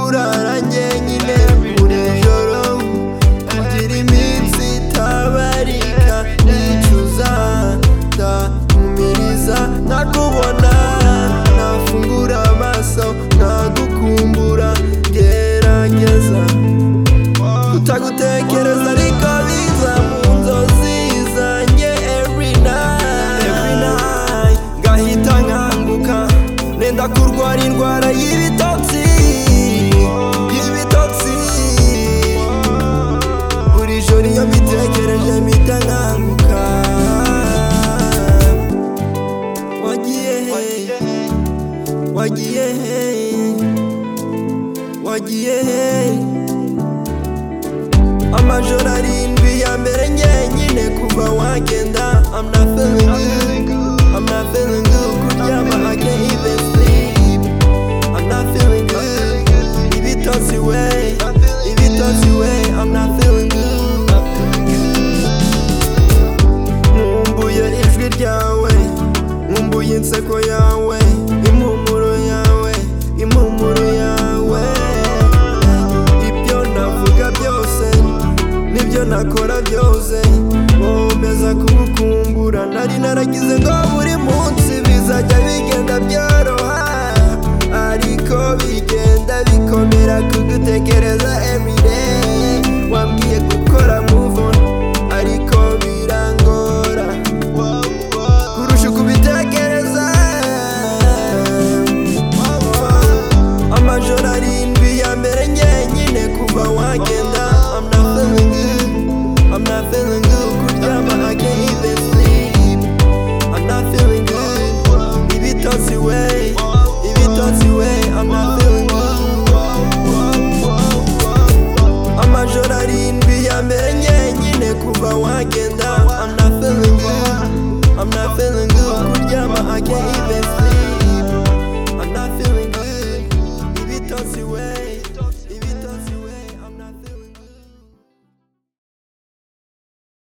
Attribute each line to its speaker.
Speaker 1: nanjye nyine buri joro kugira iminsi itabarika nicuza ndahumiriza nakubona nafungura amaso nagukumbura gerageza kutagutekereza ariko biza mu nzozi zanjye every night every night ngahita nkanguka nenda kurwara indwara y'ibitotsi y'ibitotsi buri joro iyo mbitekereje mpita nkanguka wagiye he wagiye he wagiye he amajoro arindwi ya mbere ngenyine kuva wagenda I'm not feeling good I'm not feeling good kuryama I can't even sleep I'm not feeling good ibitotsi we ibitotsi we I'm not feeling good nkumbuye ijwi ryawe nkumbuye inseko yawe impumuro yawe impumuro yawe ibyo navuga byose nibyo nakora byose nkomeza kugukumbura nari naragize ngo buri munsi bizajya bigenda byoroha ariko bigenda bikomera kugutekereza everyday wambwiye gukora